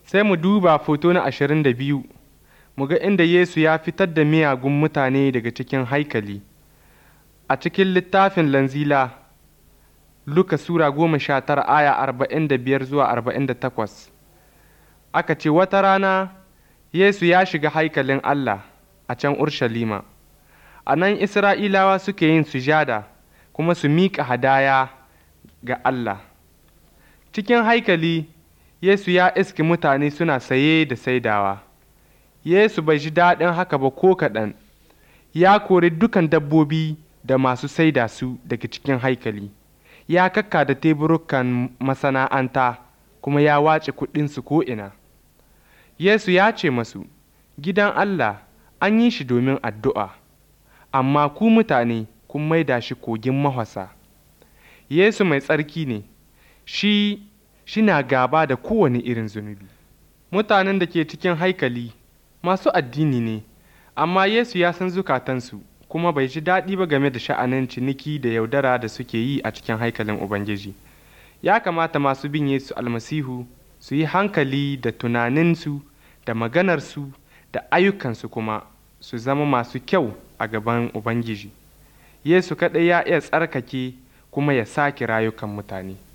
Sai mu duba foto na ashirin da biyu, mu ga inda Yesu ya fitar da miyagun mutane daga cikin haikali. A cikin littafin Lanzila, Luka Sura goma sha tara aya arba'in da biyar zuwa arba'in da takwas. Aka ce wata rana Yesu ya shiga haikalin Allah a can Urshalima. A nan Isra'ilawa suke yin sujada kuma su miƙa hadaya ga Allah. Cikin haikali, Yesu ya iski mutane suna saye da saidawa. Yesu bai ji daɗin haka ba ko kaɗan, ya kori dukan dabbobi da masu saida su daga cikin haikali, ya kakka da teburukan masana'anta kuma ya wace kuɗinsu ko'ina. Yesu ya ce masu, Gidan Allah an yi shi domin addu'a, amma ku mutane kun maida shi kogin mahwasa. Yesu mai tsarki ne, shi shina gaba da kowane irin zunubi. Mutanen da ke cikin haikali masu addini ne, amma Yesu ya san zukatansu kuma bai ji daɗi ba game da sha'anin ciniki da yaudara da suke yi a cikin haikalin Ubangiji. Ya kamata masu bin Yesu almasihu su yi hankali da tunaninsu da maganarsu da ayyukansu kuma su zama masu kyau a gaban Ubangiji. Yesu kaɗai ya iya tsarkake kuma ya sake rayukan mutane.